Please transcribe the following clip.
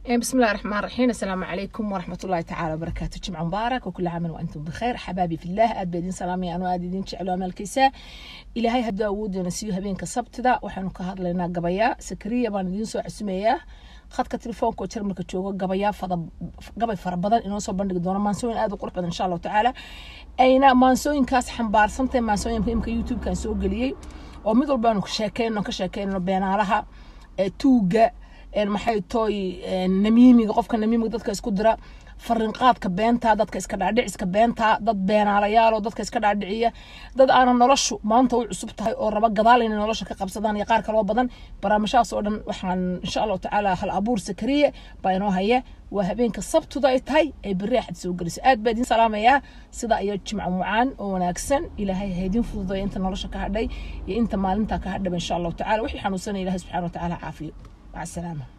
بسم الله الرحمن الرحيم السلام عليكم ورحمة الله تعالى وبركاته جمعة مبارك وكل عام وأنتم بخير حبابي في الله أد بيدين سلامي أنا أدين جعلوا أمال كيسا إلهي هدو أود ونسيو هبين كسبت دا وحنو كهاد لنا قبايا سكرية بان دين سو عسمية خدka telefoonka oo jarmalka jooga gabayaa fada gabay fara badan inoo soo bandhigi doono maansooyin aad u qurux badan insha allahu tacaala ayna maansooyinkaas xambaarsantahay maansooyinka imka youtube-kan soo geliyey oo mid walbaanu ka sheekeyno ka sheekeyno beenaalaha tuuga maxay tooy namiimiga qofka namiimiga dadka isku dira farinqaadka beenta dadka iska dhaadhiciska beenta dad beenaalayaaloo dadka iska dhaadhiciya dad aanan noloshu maanta u cusub tahay oo raba gadaal inay nolosha ka qabsadaan iyo qaar kaloo badan barnaamijhaas oo dhan waxaan insha allahu tacaala hal abuur sakariye baa inoo haya waa habeenka sabtuda ay tahay ay berri axad soo geliso aad baa idin salaamayaa sida iyo jimco mucaan oo wanaagsan ilaahay ha idin fududeeya inta nolosha ka hadhay iyo inta maalinta ka hadhaba insha allahu tacala wixii xanuunsanaya ilahay subxana wa tacaala caafiyo maca asalaama